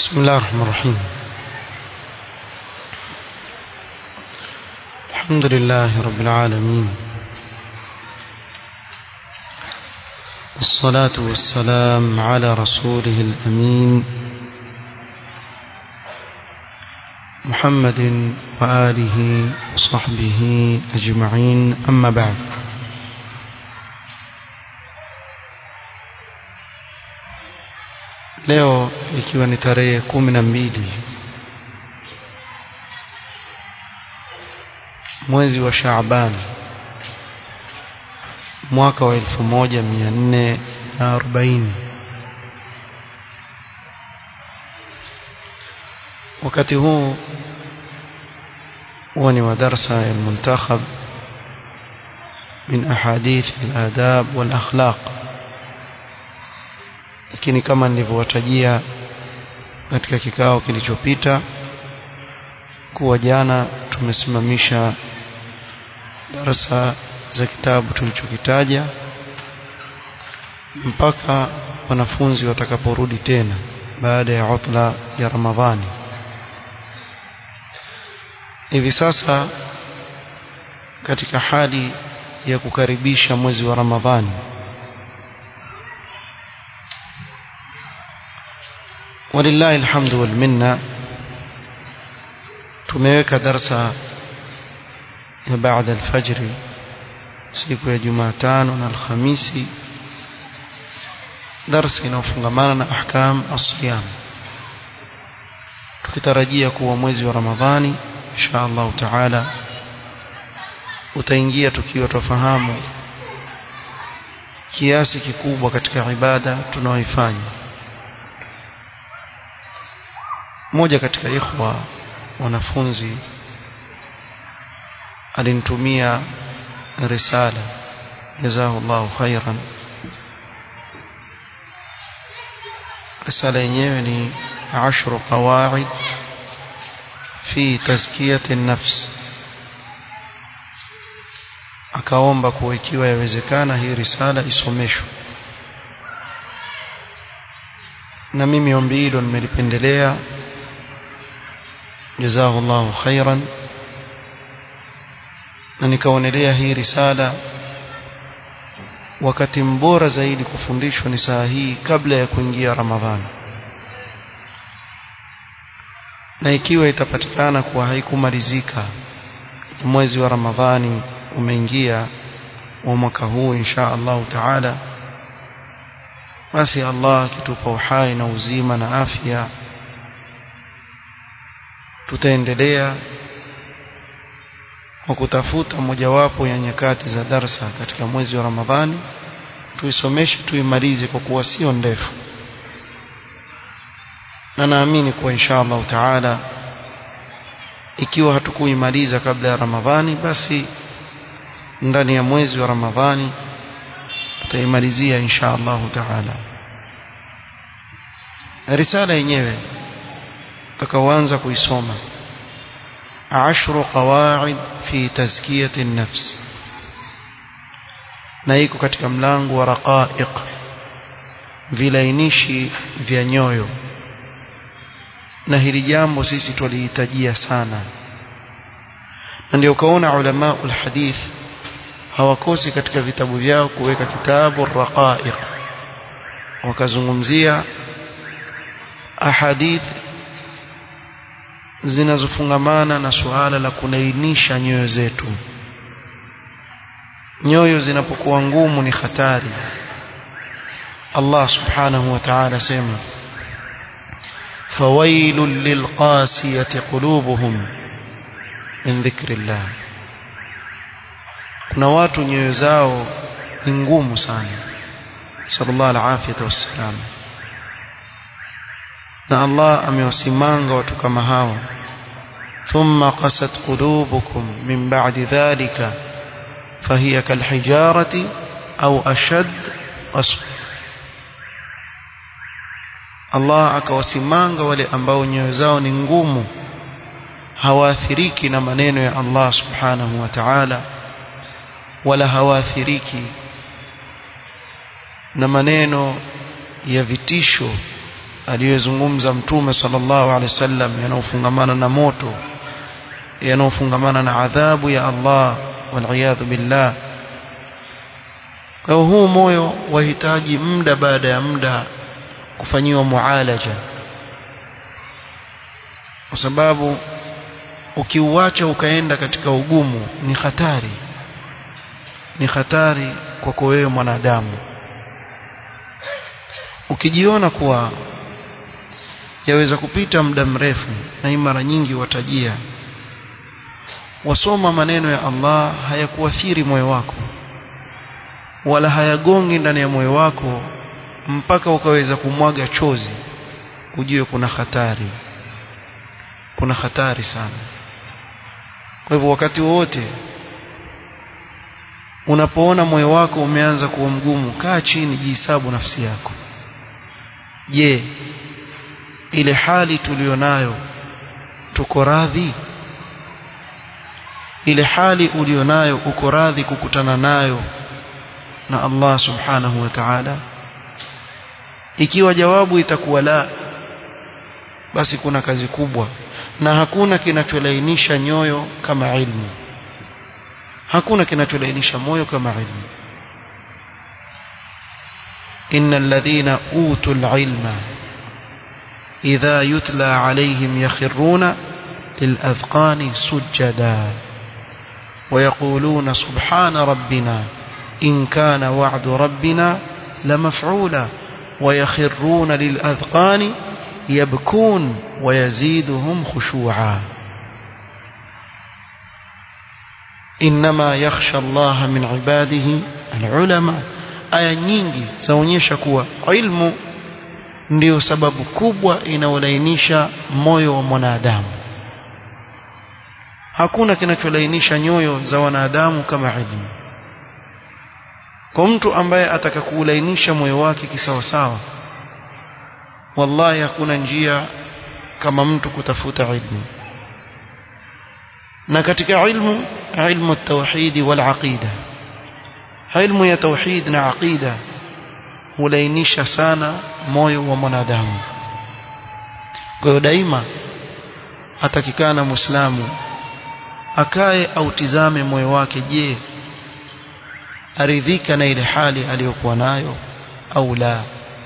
بسم الله الرحمن الرحيم الحمد لله رب العالمين والصلاة والسلام على رسوله الأمين محمد وآله وصحبه أجمعين أما بعد leo ikiwa ni tarehe kumi na mbili mwezi wa Shaaban mwaka wa elfu moja mia nne na arobaini wakati huu huwa ni wa darsa ya muntakhab min ahadith al-adab wal akhlaq lakini kama nilivyowatajia katika kikao kilichopita kuwa jana tumesimamisha darasa za kitabu tulichokitaja mpaka wanafunzi watakaporudi tena baada ya utla ya Ramadhani hivi sasa katika hali ya kukaribisha mwezi wa Ramadhani walillahi alhamdu wal minna tumeweka darsa ya baada alfajri siku ya Jumatano na Alhamisi darsa inayofungamana na ahkam as-siyam tukitarajia kuwa mwezi wa Ramadhani insha Allah taala utaingia tukiwa tufahamu kiasi kikubwa katika ibada tunaoifanya mmoja katika ikhwa wanafunzi alinitumia risala jazahullahu khairan risala yenyewe ni ashru qawaid fi tazkiyati nafs akaomba kuwa ikiwa yawezekana hii risala isomeshwe na mimi ombi hilo nimelipendelea jazahullahu khairan na nikaonelea hii risala wakati mbora zaidi kufundishwa ni saa hii kabla ya kuingia Ramadhani na ikiwa itapatikana kuwa haikumalizika mwezi wa Ramadhani umeingia wa mwaka huu insha Allah taala basi Allah akitupa uhai na uzima na afya tutaendelea kwa kutafuta mojawapo ya nyakati za darsa katika mwezi wa Ramadhani tuisomeshe tuimalize kwa kuwa sio ndefu na naamini kuwa insha Allah taala ikiwa hatukuimaliza kabla ya Ramadhani basi ndani ya mwezi wa Ramadhani tutaimalizia insha Allah taala risala yenyewe tutakaoanza kuisoma ashru qawaid fi tazkiyati nafs na iko katika mlango wa raqaiq vilainishi vya nyoyo na hili jambo sisi tulihitajia sana na ndio ukaona ulama ulhadith hawakosi katika vitabu vyao kuweka kitabu raqaiq wakazungumzia ahadith zinazofungamana na suala la kulainisha nyoyo zetu nyoyo zinapokuwa ngumu ni hatari Allah subhanahu wa ta'ala sema fawailul lilqasiyati qulubuhum min dhikrillah kuna watu nyoyo zao ni ngumu sana sallallahu alafiyata wassalam na Allah amewasimanga watu kama hao thumma qasat qulubukum min ba'di dhalika fahiya kalhijarati au ashad qaswa Allah akawasimanga wale ambao nyoyo zao ni ngumu hawaathiriki na maneno ya Allah subhanahu wa ta'ala wala hawaathiriki na maneno ya vitisho aliyozungumza mtume sallallahu alaihi wasallam yanaofungamana na moto yanaofungamana na adhabu ya Allah waliyadhu billah kwa huu moyo wahitaji muda baada ya muda kufanyiwa mualaja kwa sababu ukiuacha ukaenda katika ugumu ni hatari ni hatari kwako wewe mwanadamu ukijiona kuwa yaweza kupita muda mrefu na hii mara nyingi watajia wasoma maneno ya Allah hayakuathiri moyo wako wala hayagongi ndani ya moyo wako mpaka ukaweza kumwaga chozi ujue kuna hatari kuna hatari sana kwa hivyo wakati wote unapoona moyo wako umeanza kuwa mgumu kaa chini jihesabu nafsi yako je ile hali tulionayo tuko radhi ile hali ulionayo uko radhi kukutana nayo na Allah subhanahu wa ta'ala ikiwa jawabu itakuwa la basi kuna kazi kubwa na hakuna kinacholainisha nyoyo kama ilmu hakuna kinacholainisha moyo kama ilmu innal ladhina utul ilma idha yutla alayhim yakhruna للأذقان سجدا ويقولون سبحان ربنا إن كان وعد ربنا لمفعولا ويخرون للأذقان يبكون ويزيدهم خشوعا إنما يخشى الله من عباده العلماء aya nyingi zaonyesha kuwa ilmu ndiyo sababu kubwa inaolainisha moyo wa mwanadamu hakuna kinacholainisha nyoyo za wanadamu kama ilmu kwa mtu ambaye ataka kuulainisha moyo wake kisawasawa wallahi hakuna njia kama mtu kutafuta ilmu na katika ilmu ilmu tauhidi wal aqida ilmu ya tauhid na aqida hulainisha sana moyo wa mwanadamu kwa hiyo daima atakikana muislamu akae au tizame moyo wake je aridhika na ile hali aliyokuwa nayo au la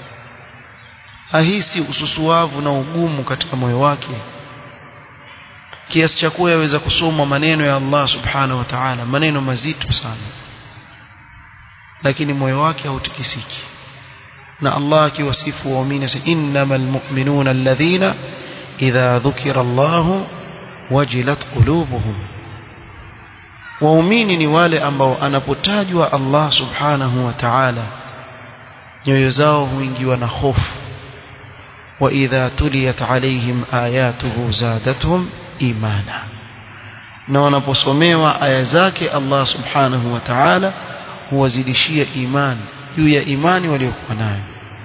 ahisi ususuavu na ugumu katika moyo wake kiasi cha kuwa yaweza kusoma maneno ya Allah subhanahu wa ta'ala maneno mazito sana lakini moyo wake hautikisiki na Allah akiwasifu waumini innamal mu'minuna alladhina idha dhukira Allah wajilat qulubuhum waumini ni wale ambao anapotajwa Allah subhanahu wa ta'ala nyoyo zao huingiwa na hofu wa idha tuliyat alaihim ayatuhu zadatuhum imana na wanaposomewa aya zake Allah subhanahu wa ta'ala huwazidishia imani juu ya imani waliokuwa nayo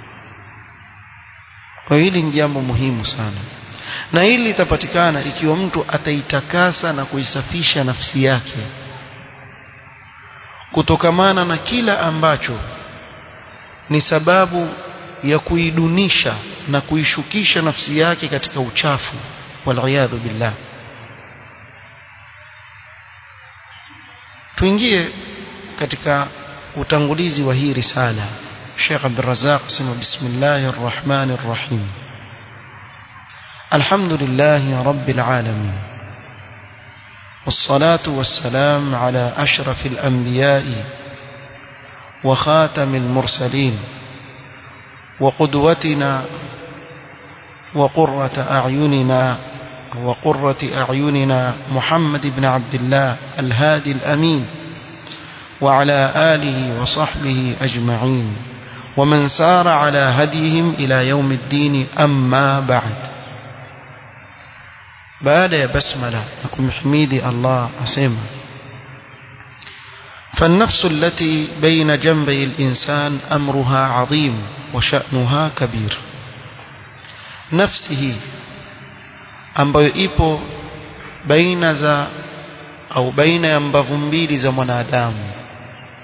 kwa hili ni jambo muhimu sana na hili litapatikana ikiwa mtu ataitakasa na kuisafisha nafsi yake kutokamana na kila ambacho ni sababu ya kuidunisha na kuishukisha nafsi yake katika uchafu waliyadhu billah tuingie katika utangulizi wa hii risala Sheikh Abdul Razzaq sema bismillahir rahmanir rahim alhamdulillahi rabbil alamin والصلاة والسلام على أشرف الأنبياء وخاتم المرسلين وقدوتنا وقرة أعيننا وقرة أعيننا محمد بن عبد الله الهادي الأمين وعلى آله وصحبه أجمعين ومن سار على هديهم إلى يوم الدين أما بعد بعد يا بسملة لكم حميدي الله أسمى فالنفس التي بين جنبي الإنسان أمرها عظيم وشأنها كبير نفسه ambayo ipo baina za au baina ya mbavu mbili za mwanadamu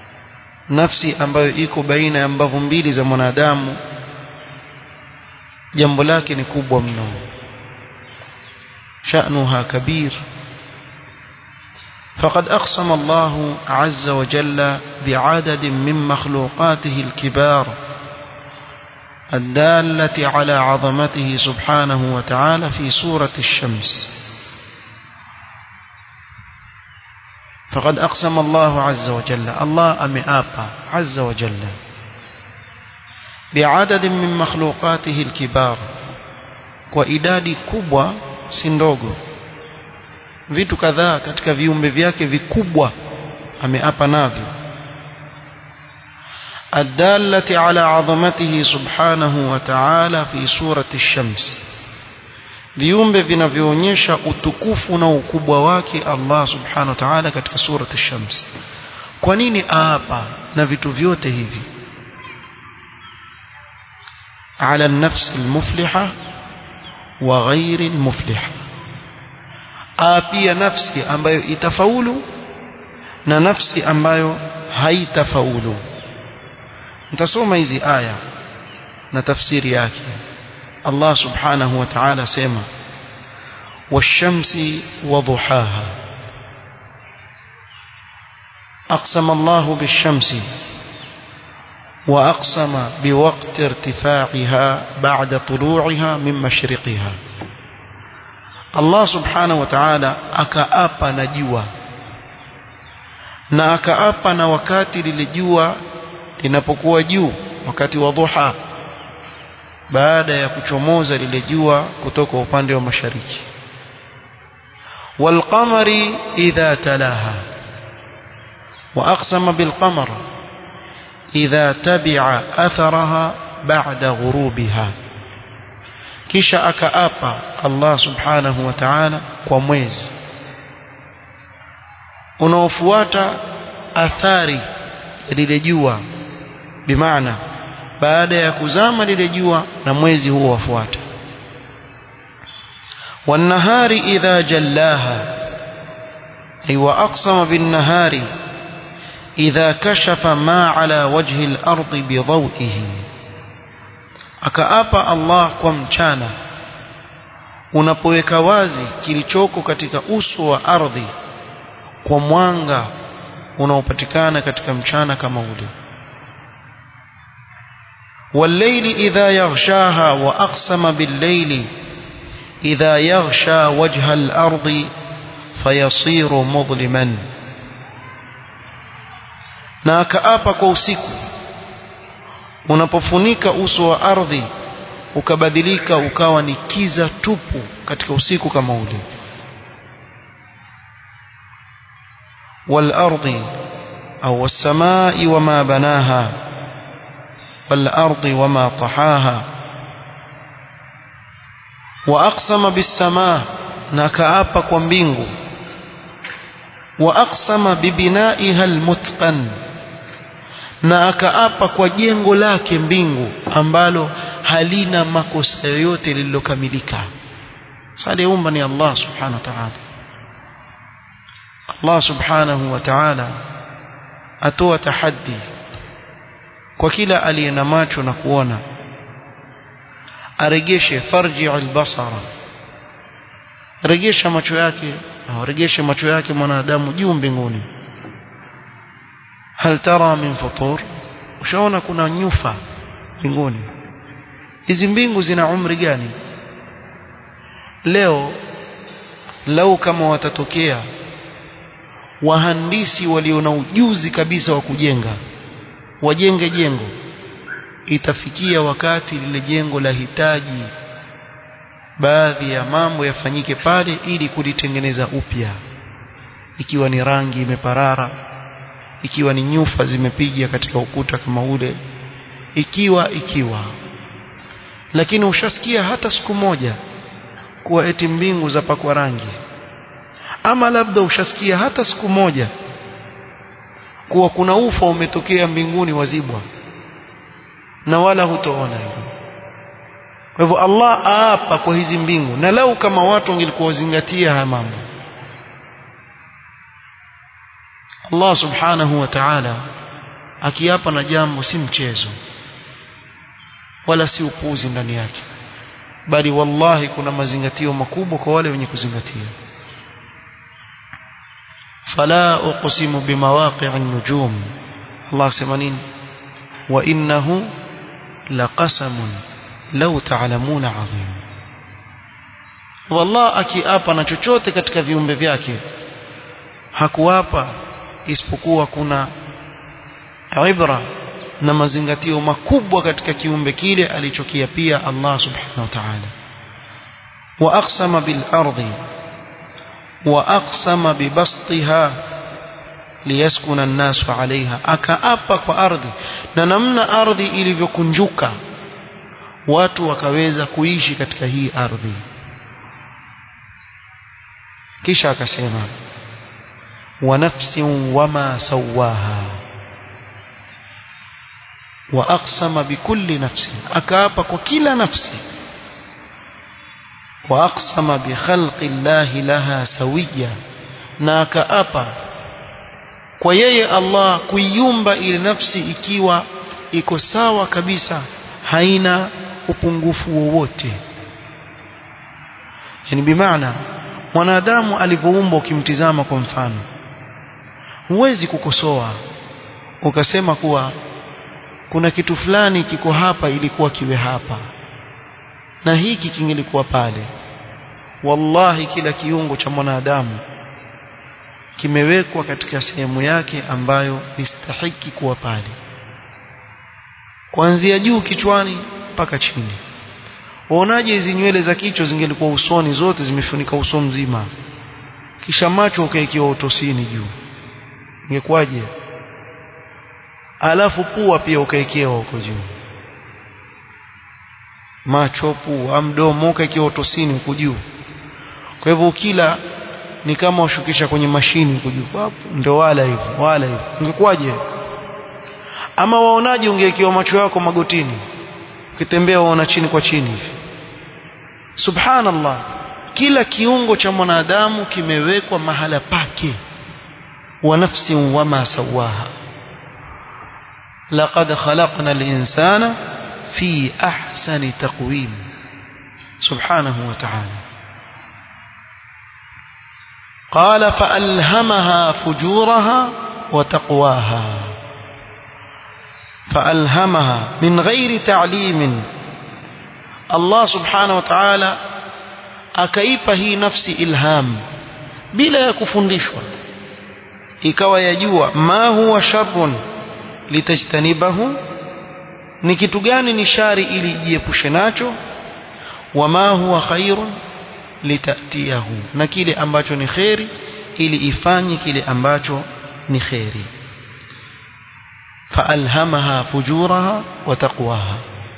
nafsi ambayo iko baina ya mbavu mbili za mwanadamu jambo lake ni kubwa mno sha'nuha kabir فقد أقسم الله عز وجل بعدد من مخلوقاته الكبار الدالة على عظمته سبحانه وتعالى في سورة الشمس فقد أقسم الله عز وجل الله أمئابا عز وجل بعدد من مخلوقاته الكبار وإداد كبوة سندوغو vitu kadhaa katika viumbe vyake vikubwa ameapa navyo الدالة على عظمته سبحانه وتعالى في سورة الشمس viumbe vinavyoonyesha utukufu na ukubwa wake Allah subhanahu wa ta'ala katika surati ash-shams kwa nini aapa na vitu vyote hivi ala an-nafs al-mufliha wa ghairi al-mufliha aapia nafsi ambayo itafaulu na nafsi ambayo haitafaulu nitasoma hizi aya na tafsiri yake Allah subhanahu wa ta'ala sema washamsi wa duhaha أقسم الله بالشمس وأقسم بوقت ارتفاعها بعد طلوعها من مشرقها Allah subhanahu wa ta'ala akaapa na jua na akaapa na wakati lile jua linapokuwa juu wakati wa dhuha baada ya kuchomoza lile jua kutoka upande wa mashariki walqamari idha talaha wa aqsama bilqamar idha tabi'a atharaha ba'da ghurubiha kisha akaapa Allah subhanahu wa ta'ala kwa mwezi unaofuata athari ya lile jua bimaana baada ya kuzama lile jua na mwezi huo wafuata والنهار إذا جلاها أي وأقسم بالنهار إذا كشف ما على وجه الأرض بضوئه akaapa Allah kwa mchana unapoweka wazi kilichoko katika uso wa ardhi kwa mwanga unaopatikana katika mchana kama ule والليل إذا يغشاها وأقسم بالليل إذا يغشى وجه الأرض فيصير مظلما na akaapa kwa usiku unapofunika uso wa ardhi ukabadilika ukawa ni kiza tupu katika usiku kama ule والأرض أو السماء وما بناها والأرض وما طحاها وأقسم بالسماء نكأب كومبينغو وأقسم ببنائها المتقن na akaapa kwa jengo lake mbingu ambalo halina makosa yoyote lililokamilika saliumba ni Allah subhanahu wa ta'ala Allah subhanahu wa ta'ala atoa tahaddi kwa kila aliye na macho na kuona aregeshe farji albasara regesha macho yake au regeshe macho yake mwanadamu juu mbinguni hal tara min futur ushaona kuna nyufa mbinguni hizi mbingu zina umri gani leo lau kama watatokea wahandisi walio na ujuzi kabisa wa kujenga wajenge jengo itafikia wakati lile jengo la hitaji baadhi ya mambo yafanyike pale ili kulitengeneza upya ikiwa ni rangi imeparara ikiwa ni nyufa zimepiga katika ukuta kama ule ikiwa ikiwa lakini ushasikia hata siku moja kuwa eti mbingu za pakwa rangi ama labda ushasikia hata siku moja kuwa kuna ufa umetokea mbinguni wazibwa na wala hutoona hivyo kwa hivyo Allah aapa kwa hizi mbingu na lau kama watu wangelikuwa wazingatia haya mambo Allah subhanahu wa ta'ala akiapa na jambo si mchezo wala si upuuzi ndani yake bali wallahi kuna mazingatio makubwa kwa wale wenye kuzingatia fala uqsimu bimawaqi'in nujum Allah sema nini wa innahu laqasamun law ta'lamuna 'azim wallah akiapa na chochote katika viumbe vyake hakuapa isipokuwa kuna ibra na mazingatio makubwa katika kiumbe kile alichokiapia Allah subhanahu wa ta'ala wa aqsama bil ardi wa aqsama bi bastiha liyaskuna an-nasu 'alayha akaapa kwa ardhi na namna ardhi ilivyokunjuka watu wakaweza kuishi katika hii ardhi kisha akasema wa nafsin wama sawaha wa aqsama bikulli nafsin akaapa kwa kila nafsi wa aqsama bi khalqi llahi laha sawiya na akaapa kwa yeye Allah kuiumba ile nafsi ikiwa iko sawa kabisa haina upungufu wowote yani bimaana mwanadamu alivyoumbwa ukimtizama kwa mfano huwezi kukosoa ukasema kuwa kuna kitu fulani kiko hapa ilikuwa kiwe hapa na hiki kingelikuwa pale wallahi kila kiungo cha mwanadamu kimewekwa katika sehemu yake ambayo nistahiki kuwa pale kuanzia juu kichwani mpaka chini waonaje hizi nywele za kichwa zingelikuwa usoni zote zimefunika uso mzima kisha macho ukaikiwa utosini juu ingekuwaje alafu pua pia ukaekewa huko juu macho pua mdomo ukaekewa utosini huko juu kwa hivyo ukila ni kama ushukisha kwenye mashini huko juu ndio wala hivyo wala hivyo ingekuwaje ama waonaje ungeekewa macho yako magotini ukitembea waona chini kwa chini hivi subhanallah kila kiungo cha mwanadamu kimewekwa mahala pake wa nafsin wama sawaha laqad khalaqna al-insana fi ahsani taqwim subhanahu wa ta'ala قال فألهمها فجورها وتقواها فألهمها من غير تعليم الله سبحانه وتعالى akaipa hii nafsi ilham bila ya kufundishwa ikawa yajua ma huwa sharrun litajtanibahu ni kitu gani ni shari ili ijiepushe nacho wa ma huwa khairun litatiyahu na kile ambacho ni kheri ili ifanye kile ambacho ni kheri فألهمها فجورها وتقواها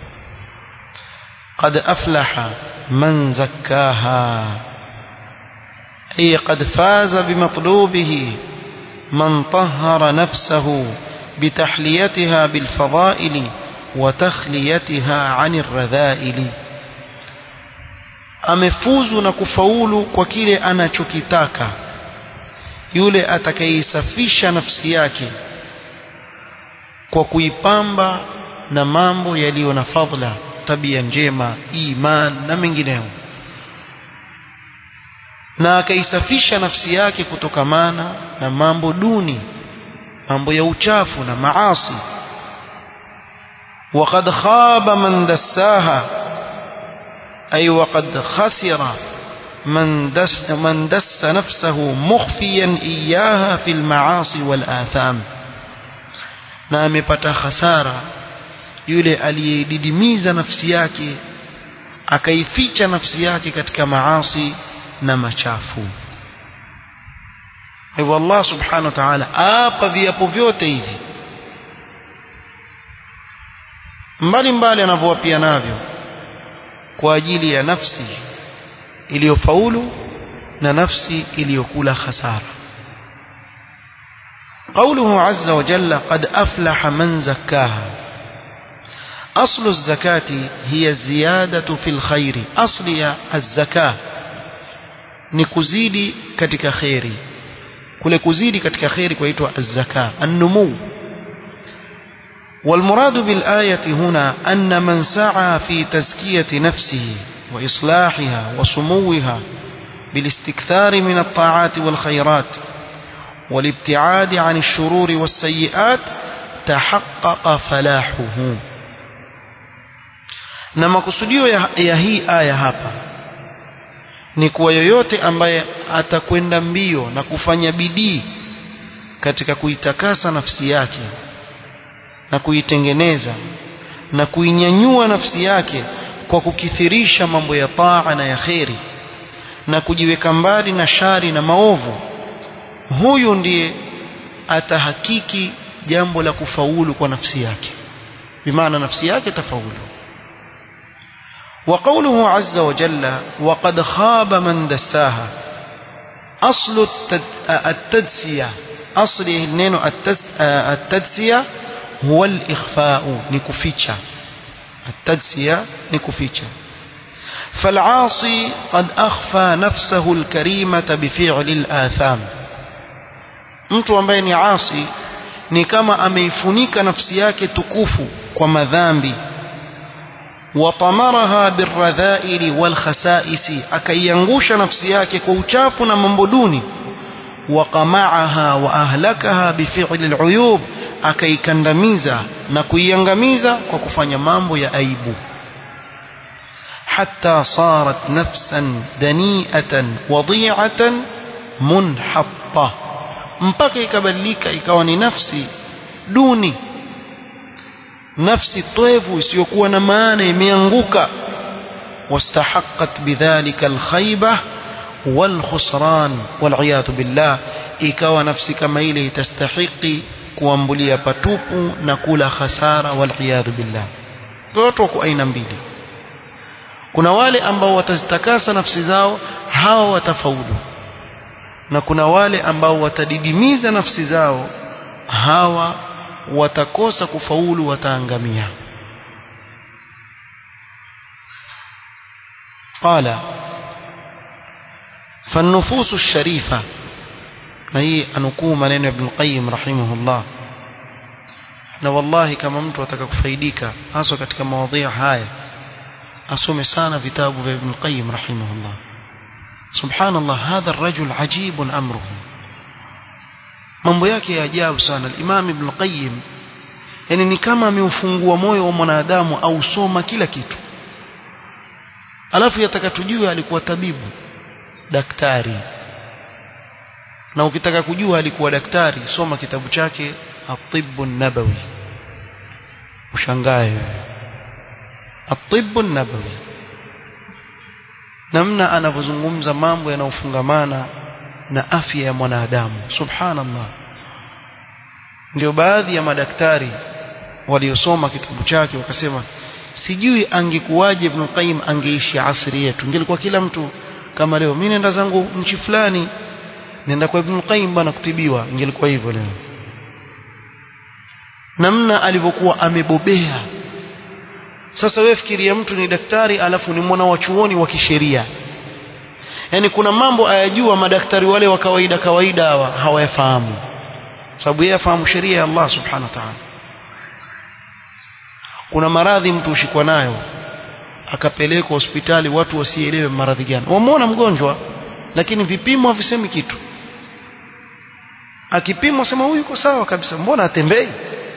قد أفلح من زكاها أي قد فاز بمطلوبه من طهر نفسه بتحليتها بالفضائل وتخليتها عن الرذائل amefuzu na kufaulu kwa kile anachokitaka yule atakayeisafisha nafsi yake kwa kuipamba na mambo yaliyo na fadhila tabia njema iman na mengineyo na akaisafisha nafsi yake kutokamana na mambo duni mambo ya uchafu na maasi وقد خاب من دساها أي وقد خسر من دس, من دس نفسه مخفيا إياها في المعاصي والآثام na amepata hasara yule aliyedidimiza nafsi yake akaificha nafsi yake katika maasi na machafu hivyo Allah subhanahu wa ta'ala apa viapo vyote hivi mbali mbali anavyowapia navyo kwa ajili ya nafsi iliyofaulu na nafsi iliyokula hasara قوله عز وجل قد أفلح من زكاها أصل الزكاة هي الزيادة في الخير أصل الزكاة نكزيدي كتك خيري كل كزيدي كتك خيري كويتوا الزكاة النمو والمراد بالآية هنا أن من سعى في تزكية نفسه وإصلاحها وسموها بالاستكثار من الطاعات والخيرات والابتعاد عن الشرور والسيئات تحقق فلاحه na makusudio ya, ya hii aya hapa ni kuwa yoyote ambaye atakwenda mbio na kufanya bidii katika kuitakasa nafsi yake na kuitengeneza na kuinyanyua nafsi yake kwa kukithirisha mambo ya taa na ya kheri na kujiweka mbali na shari na maovu huyu ndiye atahakiki jambo la kufaulu kwa nafsi yake bimaana nafsi yake tafaulu وقوله عز وجل وقد خاب من دساها أصل التدسية أصل النين التدسية هو الإخفاء نكفيتشا التدسية نكفيتشا فالعاصي قد أخفى نفسه الكريمة بفعل الآثام mtu ambaye ni asi ni kama ameifunika nafsi yake tukufu kwa madhambi watamaraha birradhaili walkhasaisi akaiangusha nafsi yake kwa uchafu na mambo duni waqamaaha wa ahlakaha bifili aluyub akaikandamiza na kuiangamiza kwa kufanya mambo ya aibu حتى صارت نفسا دنيئة وضيعة منحطة mpaka ikabadilika ikawa ni nafsi duni nafsi toevu isiyokuwa na maana imeanguka واستحقت بذلك الخيبة والخسران والعياذ بالله ikawa nafsi kama ile itastahiki kuambulia patupu na kula khasara والعياذ بالله watu wako aina mbili kuna wale ambao watazitakasa nafsi zao hawa watafaulu na kuna wale ambao watadidimiza nafsi zao hawa watakosa kufaulu wataangamia قال فالنفوس الشريفة na hii anukuu maneno ya Ibn Qayyim rahimahullah na wallahi kama mtu ataka kufaidika hasa katika mawadhi haya asome sana vitabu vya Ibn Qayyim rahimahullah subhanallah hadha الرجل عجيب امره mambo yake ya ajabu sana al-Imam Ibn Qayyim yani ni kama ameufungua moyo wa mwanadamu au soma kila kitu alafu yataka tujue alikuwa tabibu daktari na ukitaka kujua alikuwa daktari soma kitabu chake at-Tibb an-Nabawi ushangae at-Tibb an-Nabawi namna anavyozungumza mambo yanayofungamana na afya ya mwanadamu subhanallah ndio baadhi ya madaktari waliosoma kitabu chake wakasema sijui angekuwaje Ibn Qayyim angeishi asri yetu ingelikuwa kila mtu kama leo mimi nenda zangu nchi fulani nenda kwa Ibn Qayyim bana kutibiwa ingelikuwa hivyo leo namna alivyokuwa amebobea sasa wewe fikiria mtu ni daktari alafu ni mwana wa chuoni wa kisheria yani kuna mambo ayajua madaktari wale wa kawaida kawaida hawa hawayafahamu sababu yeye afahamu sheria ya Allah subhanahu wa ta'ala kuna maradhi mtu ushikwa nayo akapelekwa hospitali watu wasielewe maradhi gani wamuona mgonjwa lakini vipimo havisemi kitu akipimwa sema huyu yuko sawa kabisa mbona atembei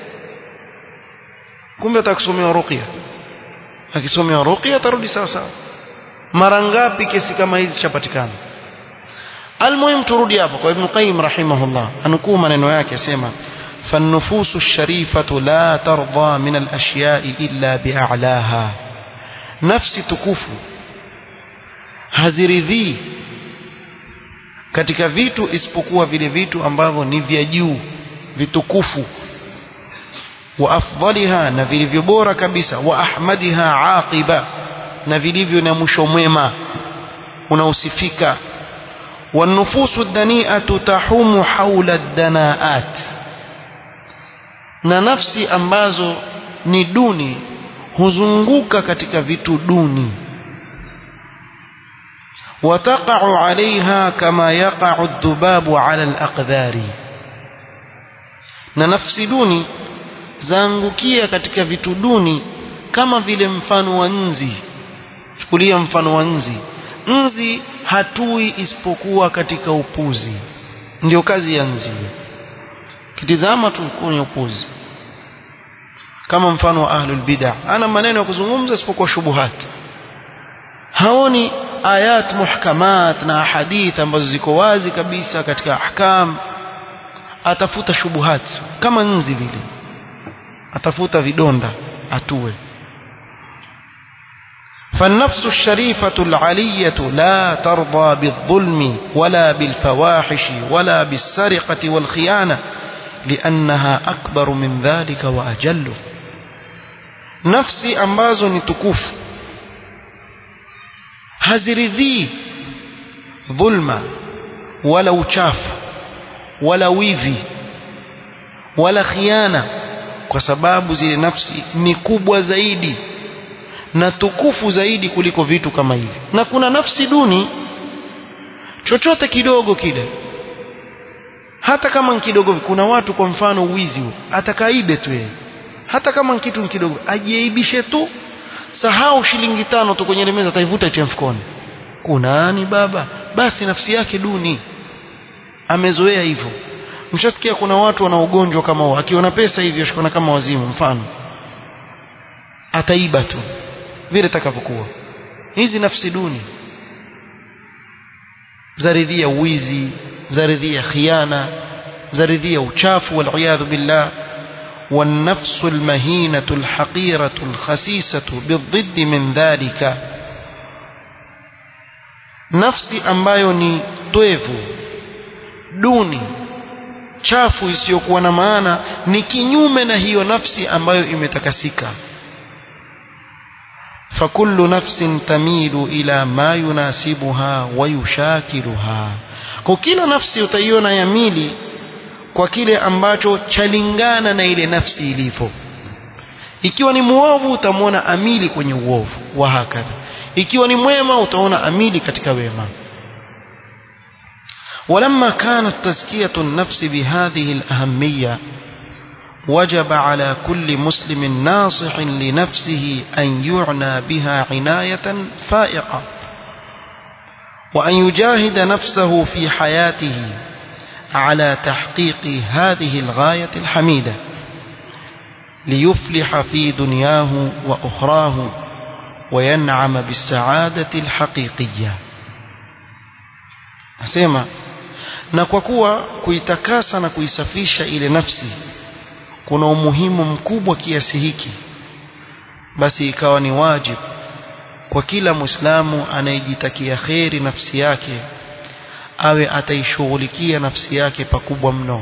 kumbe atakusomea ruqya akisomea ruqya atarudi sawa sawa mara ngapi kesi kama hizi chapatikana almuhim turudi hapo kwa ibn qayyim rahimahullah anukuu maneno yake asema فالنفوس الشريفة لا ترضى من الأشياء إلا بأعلاها نفس تكوف haziridhii katika vitu isipokuwa vile vitu ambavyo ni vya juu vitukufu wa afdaliha na vilivyo bora kabisa wa ahmadiha aqiba na vilivyo na mwisho mwema unaosifika والنفوس الدنيئة تحوم حول الدناءات na nafsi ambazo ni duni huzunguka katika vitu duni وتقع عليها كما يقع الذباب على الأقذار na nafsi duni zaangukia katika vitu duni kama vile mfano wa nzi chukulia mfano wa nzi nzi hatui isipokuwa katika upuzi ndio kazi ya nzi kitizama tu kwenye upuzi kama mfano wa ahlul bid'ah ana maneno ya kuzungumza isipokuwa shubuhat haoni ayat muhkamat na hadith ambazo ziko wazi kabisa katika ahkam atafuta shubuhat kama nzi vile atafuta vidonda atue فالنفس الشريفة العلية لا ترضى بالظلم ولا بالفواحش ولا بالسرقة والخيانة لأنها أكبر من ذلك وأجل نفسي أمبازو نتكوف haziridhii dhulma wala uchafu wala wivi wala khiana kwa sababu zile nafsi ni kubwa zaidi na tukufu zaidi kuliko vitu kama hivi na kuna nafsi duni chochote kidogo kile hata kama ni kidogo kuna watu kwa mfano uwizi atakaibe tu yeye hata kama ni kitu kidogo ajiaibishe tu sahau shilingi tano tu kwenye meza ataivuta itie mfukoni kunani baba basi nafsi yake duni amezoea hivyo mshasikia kuna watu wana ugonjwa kama huo akiona pesa hivyo ashikona kama wazimu mfano ataiba tu vile takavyokuwa hizi nafsi duni zaridhia uwizi zaridhia khiana zaridhia uchafu wal billah والنفس المهينة الحقيرة الخسيسة بالضد من ذلك nafsi ambayo ni twevu duni chafu isiyokuwa na maana ni kinyume na hiyo nafsi ambayo imetakasika fakullu nafsin tamilu ila ma yunasibuha wa yushakiluha kwa kila nafsi utaiona yamili kwa kile ambacho chalingana na ile nafsi ilivyo ikiwa ni muovu utamwona amili kwenye uovu wa hakadha ikiwa ni mwema utaona amili katika wema ولما كانت تزكية النفس بهذه الأهمية وجب على كل مسلم ناصح لنفسه أن يعنى بها عناية فائقة وأن يجاهد نفسه في حياته على تحقيق هذه الغاية الحميدة ليفلح في دنياه وأخراه وينعم بالسعادة الحقيقية أسيما na kwa kuwa kuitakasa na kuisafisha ile nafsi kuna umuhimu mkubwa kiasi hiki basi ikawa ni wajibu kwa kila muislamu anayejitakia kheri nafsi yake awe ataishughulikia nafsi yake pakubwa mno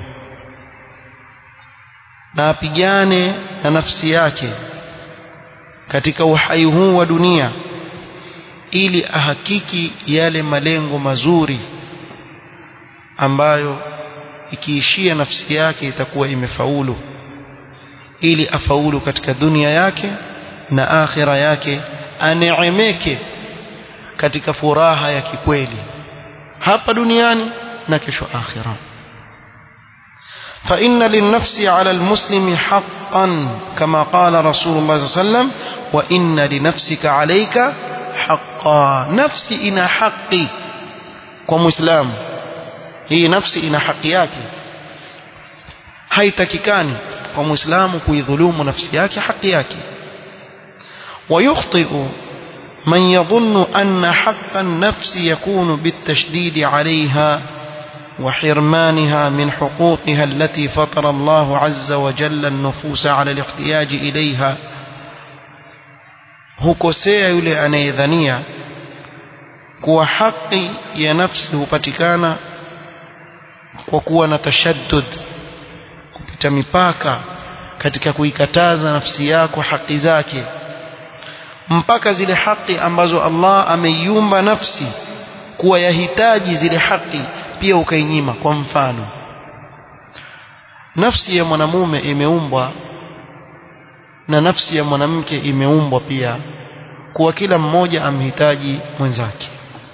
na apigane na nafsi yake katika uhai huu wa dunia ili ahakiki yale malengo mazuri ambayo ikiishia nafsi yake itakuwa imefaulu ili afaulu katika dunia yake na akhira yake aneemeke katika furaha ya kikweli hapa duniani na kesho akhira فإن للنفس على المسلم حقا كما قال رسول الله صلى الله عليه وسلم وإن لنفسك عليك حقا نفسي إنا حقي كمسلم hii nafsi ina haki yake haitakikani kwa muislamu kuidhulumu nafsi yake haki yake ويخطئ من يظن أن حق النفس يكون بالتشديد عليها وحرمانها من حقوقها التي فطر الله عز وجل النفوس على الاحتياج إليها hukosea yule anayedhania kuwa haki ya nafsi hupatikana kwa kuwa na tashaddud kupita mipaka katika kuikataza nafsi yako haki zake mpaka zile haki ambazo Allah ameiumba nafsi kuwa yahitaji zile haki pia ukainyima kwa mfano nafsi ya mwanamume imeumbwa na nafsi ya mwanamke imeumbwa pia kuwa kila mmoja amhitaji mwenzake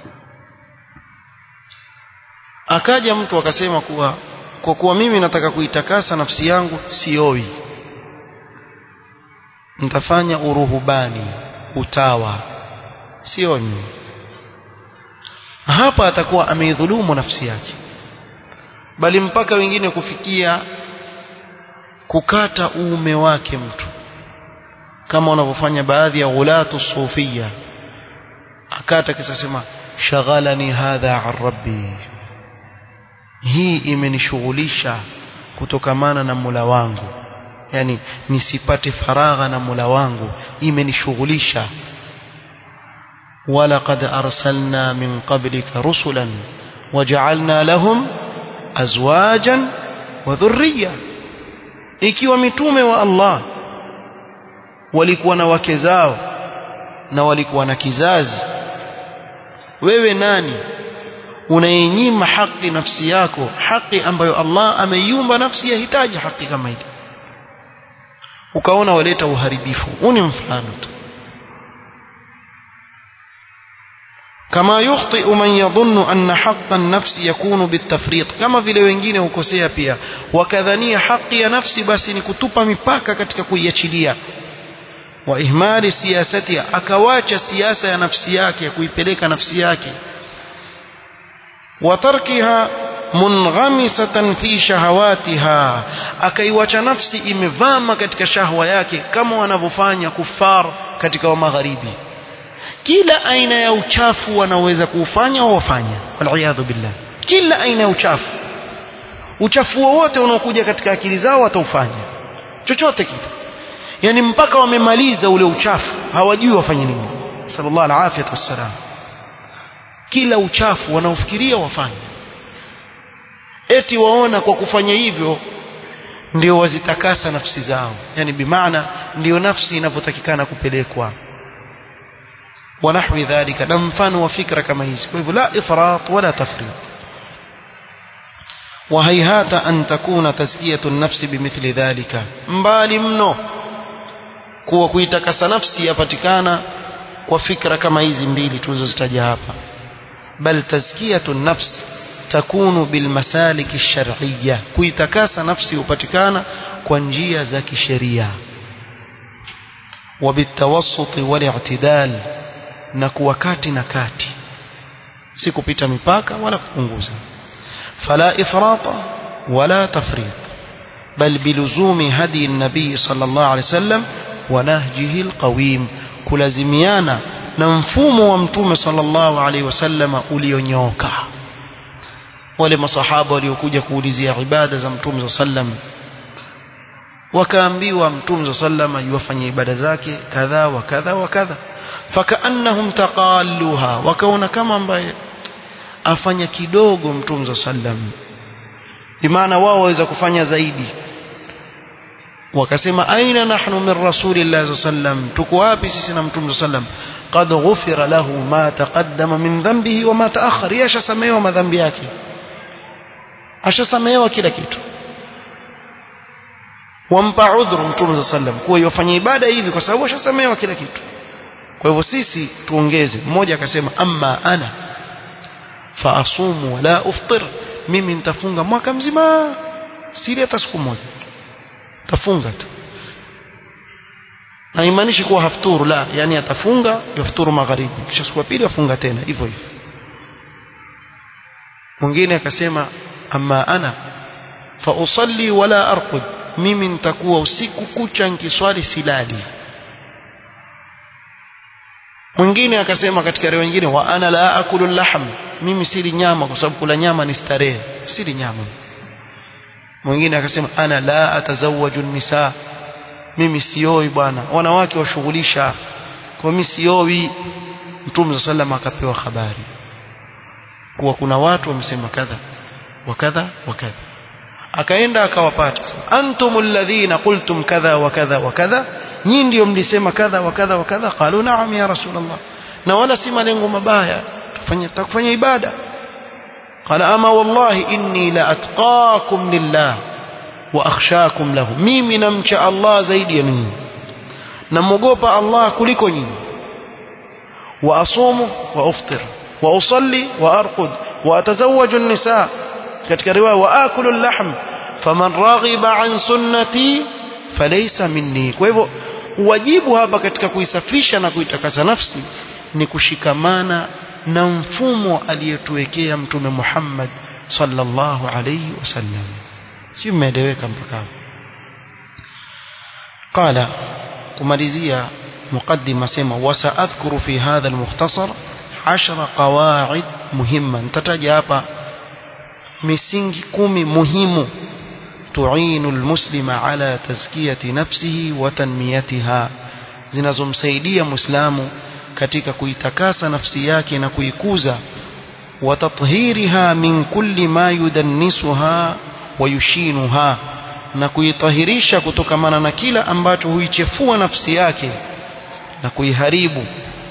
akaja mtu akasema kuwa kwa kuwa mimi nataka kuitakasa nafsi yangu sioi nitafanya uruhubani utawa sio nyinyi hapa atakuwa ameidhulumu nafsi yake bali mpaka wengine kufikia kukata uume wake mtu kama wanavyofanya baadhi ya ghulatu sufia akata kisa sema shaghalani hadha an rabbi hii imenishughulisha kutokamana na mula wangu yani nisipate faragha na mula wangu imenishughulisha ولقد أرسلنا من قبلك رسلا وجعلنا لهم أزواجا وذرية ikiwa mitume wa Allah walikuwa na wake zao na walikuwa na kizazi wewe nani unayenyima haki nafsi yako haki ambayo Allah ameiumba nafsi yahitaji haki kama ile ukaona waleta uharibifu huu ni mfano tu كما يخطئ من يظن أن حق النفس يكون بالتفريط كما vile wengine hukosea pia wakadhania haki ya nafsi basi ni kutupa mipaka katika kuiachilia wa ihmali siyasati akawacha siasa ya nafsi yake kuipeleka nafsi yake wa tarkiha munghamisatan fi shahawatiha akaiwacha nafsi imevama katika shahwa yake kama wanavyofanya kufar katika wa magharibi kila aina ya uchafu wanaweza kuufanya au wafanya waliyadhu billah kila aina ya uchafu uchafu wowote unaokuja katika akili zao wataufanya chochote kile yani mpaka wamemaliza ule uchafu hawajui wafanye nini sallallahu alaihi wasallam kila uchafu wanaofikiria wafanye eti waona kwa kufanya hivyo ndio wazitakasa nafsi zao yani bimaana ndio nafsi inavyotakikana kupelekwa ونحو ذلك na mfano wa fikra kama hizi kwa hivyo la ifrat wala tafrit وهيهات أن تكون تزكية النفس بمثل ذلك mbali mno kuwa kuitakasa nafsi yapatikana kwa fikra kama hizi mbili tulizozitaja hapa bal tazkiyatu nafs takunu bilmasalik alshar'iyya kuitakasa nafsi hupatikana kwa njia za kisheria وبالتوسط والاعتدال na kuwa kati na kati si kupita mipaka wala kupunguza fala ifrata wala tafrit bal biluzumi hadi nabii sallallahu alaihi wasallam wa nahjihi alqawim kulazimiana na mfumo wa mtume sallallahu alaihi wasallam ulionyooka wale masahaba waliokuja kuulizia ibada za mtume sallam wakaambiwa mtume sallam yuwafanyia ibada zake kadha wa kadha wa kadha fakaannahum taqalluha wakaona kama ambaye afanya kidogo mtume sallam bimaana wao waweza kufanya zaidi wakasema aina nahnu min rasulillahi sallam tuko wapi sisi na mtume sallam qad ghufira lahu ma taqaddama min dhanbihi wa ma ta'akhkhar yashasamehewa madhambi yake ashasamehewa kila kitu wampa udhuru mtume sallam kuwa yofanya ibada hivi kwa sababu ashasamehewa kila kitu kwa hivyo sisi tuongeze mmoja akasema amma ana fa asumu wala uftir mimi nitafunga mwaka mzima siri hata siku moja tafunga tu na imaanishi kuwa hafturu la yani atafunga yafturu magharibi kisha siku ya pili afunga tena hivyo hivyo mwingine akasema amma ana fa usalli wala arqud mimi nitakuwa usiku kucha nikiswali silali mwingine akasema katika riwaya nyingine wa ana la akulu lahm mimi sili nyama kwa sababu kula nyama ni starehe sili nyama mwingine akasema ana la atazawaju nisa mimi sioi bwana wanawake washughulisha kwa mimi sioi mtume sallam akapewa habari kuwa kuna watu wamesema kadha wa kadha wa kadha akaenda akawapata antum alladhina qultum kadha wa kadha wa kadha nyinyi ndio mlisema kadha wa kadha wa kadha qalu na'am ya rasulullah na wala si malengo mabaya tufanye tukufanya ibada qala ama wallahi inni la atqakum lillah wa akhshakum lahu mimi namcha Allah zaidi ya ninyi namogopa Allah kuliko nyinyi wa asumu wa uftir wa usalli wa arqud wa atazawwaju an-nisa katika riwaya wa akulu al-lahm faman raghiba an sunnati falaysa minni kwa hivyo wajibu hapa katika kuisafisha na kuitakasa nafsi ni kushikamana na mfumo aliyetuwekea mtume Muhammad sallallahu alayhi wasallam si umeeleweka mpaka hapo قال kumalizia مقدمة سما وسأذكر في هذا المختصر عشر قواعد مهمة نتتجى hapa misingi kumi muhimu tuinu almuslima ala tazkiyati nafsihi wa tanmiyatiha zinazomsaidia muislamu katika kuitakasa nafsi yake na kuikuza wa tathhiriha min kulli ma yudannisuha wa yushinuha na kuitahirisha kutokamana na kila ambacho huichefua nafsi yake na kuiharibu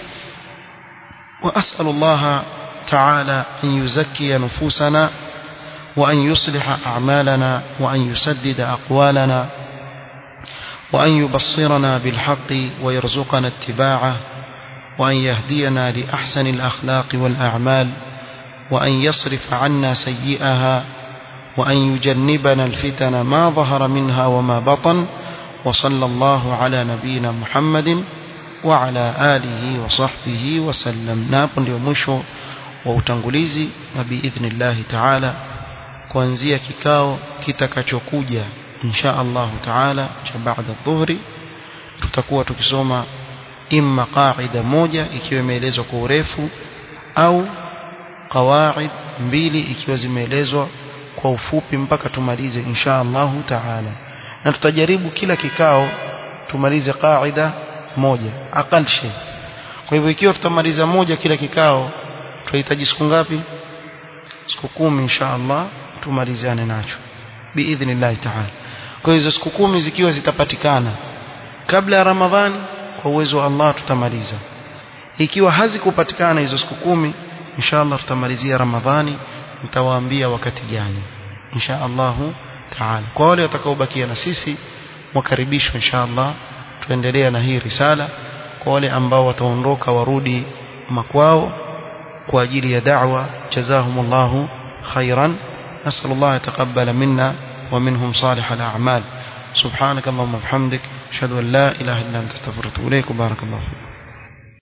وأسأل الله تعالى أن يزكي نفوسنا وأن يصلح أعمالنا وأن يسدد أقوالنا وأن يبصرنا بالحق ويرزقنا اتباعه وأن يهدينا لأحسن الأخلاق والأعمال وأن يصرف عنا سيئها وأن يجنبنا الفتن ما ظهر منها وما بطن وصلى الله على نبينا محمد وعلى آله وصحبه وسلم نابن يومشو وautangulizi na biidhnillahi taala kuanzia kikao kitakachokuja insha allahu taala cha baada dhuhri tutakuwa tukisoma imma qaida moja ikiwa imeelezwa kwa urefu au qawaid mbili ikiwa zimeelezwa kwa ufupi mpaka tumalize insha allahu taala na tutajaribu kila kikao tumalize qaida moja aqal shay kwa hivyo ikiwa tutamaliza moja kila kikao tunahitaji siku ngapi siku kumi insha Allah tumalizane nacho biidhnillah taala kwa hizo siku kumi zikiwa zitapatikana kabla ya Ramadhani kwa uwezo wa Allah tutamaliza ikiwa hazikupatikana hizo siku kumi insha Allah tutamalizia Ramadhani nitawaambia wakati gani insha Allah taala kwa wale watakaobakia na sisi wakaribishwa insha Allah tuendelea na hii risala kwa wale ambao wataondoka warudi makwao kwa ajili ya da'wa jazahumullahu khairan nasal Allah yataqabbal minna wa minhum salih al-a'mal subhanak allahumma bihamdik ashhadu an la ilaha illa anta astaghfiruka wa atubu ilaik barakallahu fik